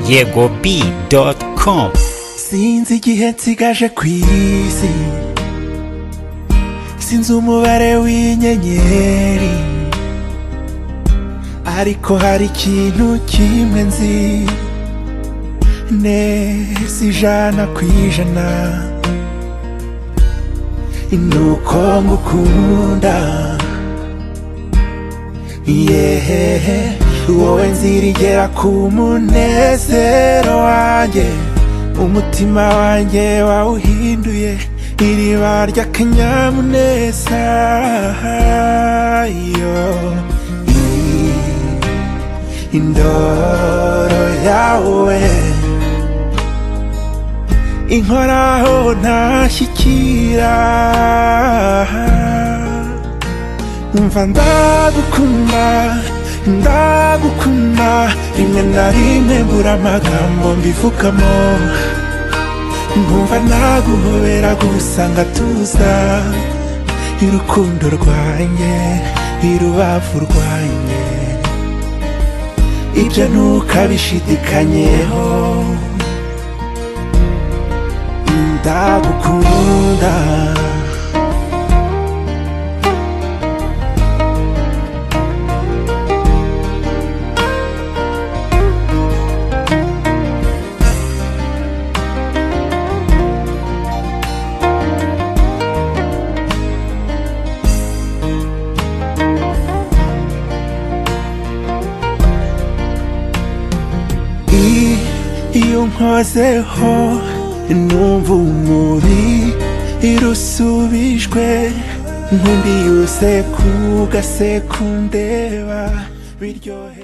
yego b dot com sinzi igihe nsigaje ku isi sinzi umubare w'inyenyeri ariko hari ikintu kimwe nzi neza ijana ku ijana ni uko ngukunda yehehe wowe nzirigera ku munezero wanjye umutima wanjye wawuhinduye iriba ry'akanyamuneza yo I- indoro yawe inkoraho ntashyikira umva ndagukunda ndagukunda rimwe na rimwe mbura amagambo mbivugamo nkumva naguhobera gusanga tuza irukundo rwanjye irubavu rwanjye ibyo ntukabishidikanyeho ndagukunda I- iyo nkozeho numva umubi irusubijwe nkundi yose ku gasekundeba biryohe